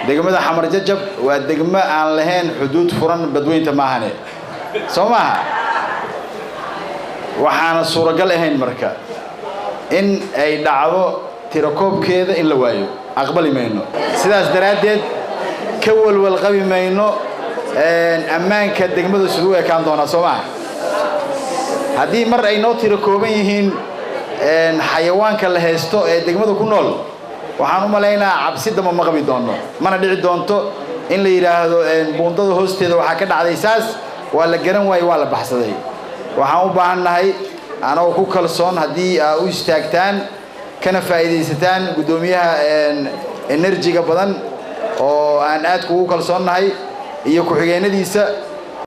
degmada xamar jajab waa degmo aan lahayn xuduud furan badweynta maahane soo maaha waxaana suuragal ahayn marka in ay dhacdo tirakoobkeeda in la waayo aqbali mayno sidaas daraaddeed ka walwal qabi mayno ammaanka degmada siduu ekaan doonaa soo maaha haddii mar ay noo tiro kooban yihiin xayawaanka la haysto ee degmada ku nool waxaan u malaynaa cabsi damba ma qabi doonno mana dhici doonto in la yidhaahdo buundada hoosteeda waxaa ka dhacday saas waa la garan waayey waa la baxsaday waxaan u baahan nahay anagoo ku kalsoon haddii aa u istaagtaan kana faa'iidaysataan guddoomiyaha enerjiga badan oo aan aad kugu kalsoonnahay iyo ku-xigeenadiisa